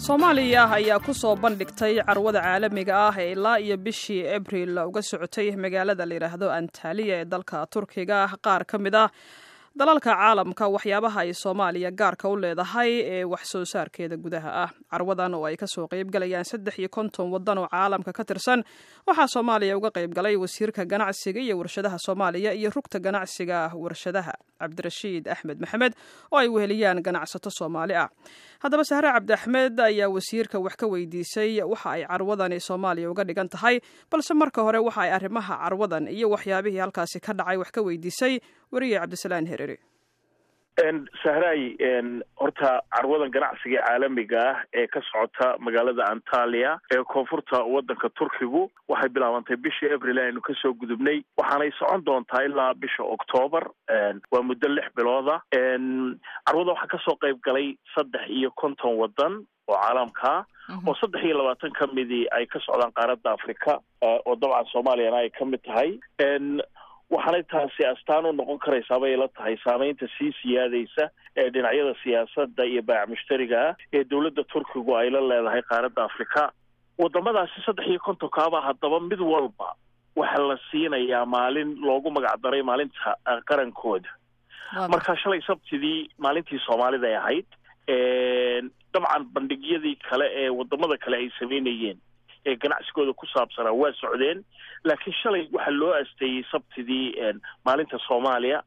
soomaaliya ayaa ku soo bandhigtay carwada caalamiga ah ee ilaa iyo bishii abril uga socotay magaalada layidhaahdo antaliya ee dalka turkiga qaar ka mid ah dalalka caalamka waxyaabaha ay soomaaliya gaarka u leedahay ee wax soo saarkeeda gudaha ah carwadan oo ay kasoo qeybgalayaan saddex iyo konton wadan oo caalamka ka tirsan waxaa soomaaliya uga qeybgalay wasiirka ganacsiga iyo warshadaha soomaaliya iyo rugta ganacsiga warshadaha cabdirashiid axmed maxamed oo ay weheliyaan ganacsato soomaali ah haddaba sahre cabdi axmed ayaa wasiirka wax ka weydiisay waxa ay carwadani soomaaliya uga dhigan tahay balse marka hore waxa ay arrimaha carwadan iyo waxyaabihii halkaasi ka dhacay wax ka weydiisay weriye cabdisalaan herere sahraay horta carwadan ganacsiga caalamiga ah ee ka socota magaalada antaliya ee koonfurta wadanka turkigu waxay bilaabantay bishii abril aynu kasoo gudubnay waxaanay socon doontaa ilaa bisha octoobar waa muddo lix bilooda carwada waxaa kasoo qeyb galay saddex iyo konton wadan oo caalamkaa oo saddex iyo labaatan ka midii ay ka socdaan qaaradda africa oo dabcan soomaaliyana ay ka mid tahay waxaanay taasi astaan u noqon karaysaa bay la tahay saameynta sii siyaadaysa ee dhinacyada siyaasadda iyo baac mushtariga ah ee dowladda turkigu ay la leedahay qaaradda afrika wadamadaasi saddex iyo kontonkaaba haddaba mid walba waxaa la siinayaa maalin loogu magac daray maalinta qarankooda marka shalay sabtidii maalintii soomaalida ay ahayd dabcan bandhigyadii kale ee wadamada kale ay sameynayeen ee ganacsigooda ku saabsanaa waa socdeen laakiin shalay waxaa loo asteeyey sabtidii maalinta soomaaliya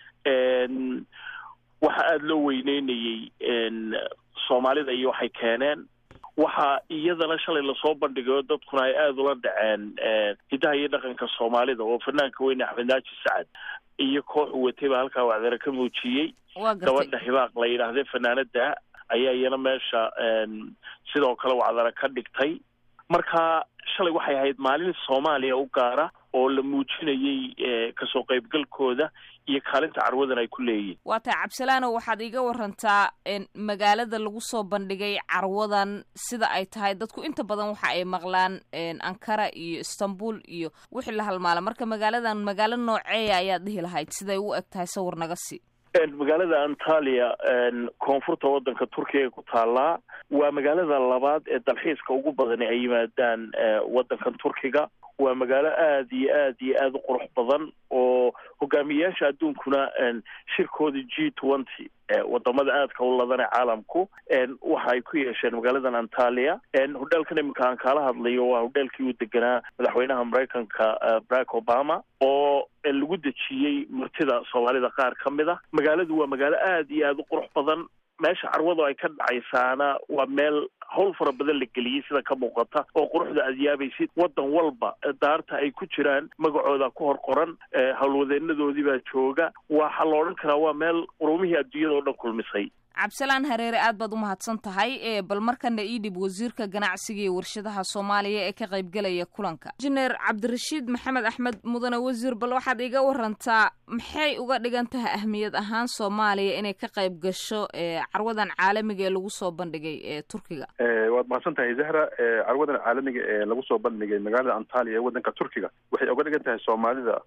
waxa aada loo weyneynayey soomaalida iyo waxay keeneen waxaa iyadana shalay lasoo bandhigayo dadkuna ay aada ula dhaceen hiddaha iyo dhaqanka soomaalida oo fanaanka weyne axmed naaji sacad iyo kooxu watay baa halkaa wacdare ka muujiyey gabadha hibaaq la yidhaahde fanaanada ayaa iyana meesha sidoo kale wacdare ka dhigtay marka shalay waxay ahayd maalin soomaaliya u gaara oo la muujinayey kasoo qaybgalkooda iyo kaalinta carwadan ay ku leeyihin waa tahay cabsalaano waxaad iiga warantaa magaalada lagu soo bandhigay carwadan sida ay tahay dadku inta badan waxa ay maqlaan ankara iyo istanbul iyo wixii la halmaala marka magaaladan magaalo nooceeya ayaad dhihi lahayd siday u eg tahay sawir naga sii magaalada antaliya koonfurta wadanka turkiga ku taallaa waa magaalada labaad ee dalxiiska ugu badani ay yimaadaan wadankan turkiga waa magaalo aada iyo aad iyo aada u qurux badan oo hogaamiyayaasha adduunkuna shirkooda g twenty wadamada aadka u ladane caalamku waxa ay ku yeesheen magaaladan antaliya hodheelkan iminka aan kaala hadlayo waa hodheelkii uu deganaa madaxweynaha maraykanka barack obama oo lagu dejiyey martida soomaalida qaar ka mid a magaaladu waa magaalo aada iyo aada u qurux badan meesha carwadu ay ka dhacaysaana waa meel howl fara badan la geliyey sida ka muuqata oo quruxda aad yaabaysid wadan walba daarta ay ku jiraan magacooda ku hor qoran howlwadeenadoodii baa jooga waxaa la odhan karaa waa meel qurumihii adduunyada oo dhan kulmisay cabdisalaan hareere aad baad u mahadsan tahay bal markana ii dhib wasiirka ganacsiga iyo warshadaha soomaaliya ee ka qaybgalaya kulanka injineer cabdirashiid maxamed axmed mudane wasiir bal waxaad iga warantaa maxay uga dhigan tahay ahmiyad ahaan soomaaliya inay ka qayb gasho carwadan caalamiga ee lagu soo bandhigay ee turkiga waad mahadsan tahay zahra carwadan caalamiga ee lagu soo bandhigay magaalada antaliya ee wadanka turkiga waxay uga dhigan tahay soomaalida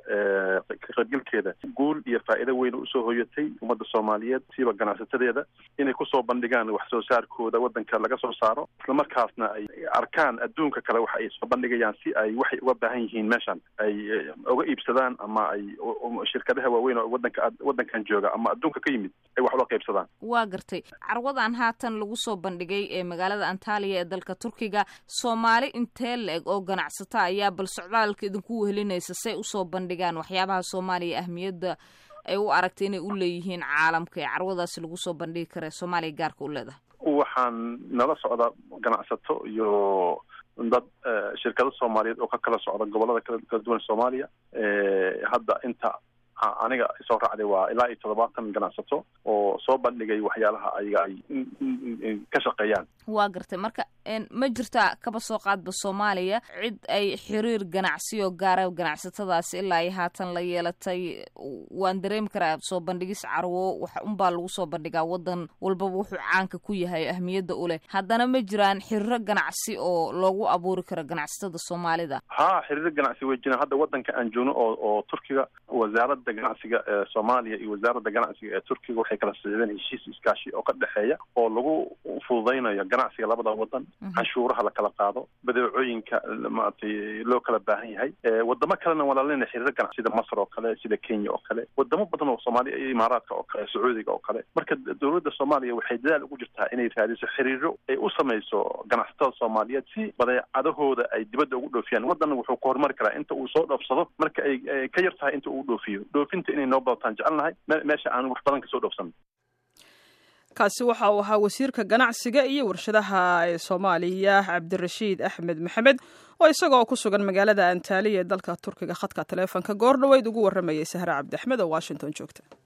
ka qaybgalkeeda guul iyo faa'iido weyn usoo hoyatay ummadda soomaaliyeed siiba ganacsatadeeda inay kusoo bandhigaan wax soo saarkooda wadanka laga soo saaro islamarkaasna ay arkaan adduunka kale waxa ay soo bandhigayaan si ay waxay uga baahan yihiin meeshan ay uga iibsadaan ama ay shirkadaha waaweyn oo wadanka wadankan jooga ama adduunka ka yimid ay wax ula qaybsadaan waa gartay carwadan haatan lagu soo bandhigay ee magaalada antaliya ee dalka turkiga soomaali intee la-eg oo ganacsata ayaa bal socdaalka idinku wehelinaysa say usoo bandhigaan waxyaabaha soomaaliya ahmiyadda ay u aragtay inay u leeyihiin caalamka ee carwadaasi lagu soo bandhigi kara soomaaliya gaarka u leedahay waxaan nala socda ganacsato iyo dad shirkado soomaaliyeed oo ka kala socda gobolada kala duwan soomaaliya hadda inta aniga soo raacday waa ilaa iyo toddobaatan ganacsato oo soo bandhigay waxyaalaha ayaga ay ka shaqeeyaan waa gartay marka ma jirtaa kaba soo qaadba soomaaliya cid ay xiriir ganacsi oo gaara ganacsatadaasi ilaa iyo haatan la yeelatay waan dareemi karaa soo bandhigis carwo wax unbaa lagu soo bandhigaa wadan walbaba wuxuu caanka ku yahay ahmiyadda u leh haddana ma jiraan xiriiro ganacsi oo loogu abuuri karo ganacsatada soomaalida ha xiriiro ganacsi way jiraan hadda wadanka aan joogno oo oo turkiga wasaaradda wasaaradda ganacsiga ee soomaaliya iyo wasaaradda ganacsiga ee turkiga waxay kala saxiideen heshiis iskaashi oo ka dhexeeya oo lagu fududaynayo ganacsiga labada wadan canshuuraha la kala qaado badeecooyinka maaragtay loo kala baahan yahay wadamo kalena walaalina xiriiro ganacsi sida masr oo kale sida kenya oo kale wadamo badan oo soomaaliya iyo imaaraadka oo kale sacuudiga oo kale marka dowladda soomaaliya waxay dadaal ugu jirtaa inay raadiso xiriiro ay u samayso ganacsatada soomaaliyeed si badeecadahooda ay dibadda ugu dhoofiyaan wadanna wuxuu ka horumari karaa inta uu soo dhoofsado marka ay ka yar tahay inta uu dhoofiyo dhoofinta inay noo badataan jecelnahay meesha aan wax badan kasoo dhoofsan kaasi waxa uu ahaa wasiirka ganacsiga iyo warshadaha ee soomaaliya cabdirashiid axmed maxamed oo isagoo ku sugan magaalada antaaliya ee dalka turkiga khadka taleefonka goor dhoweyd ugu warramayay sahre cabdi axmed oo washington joogta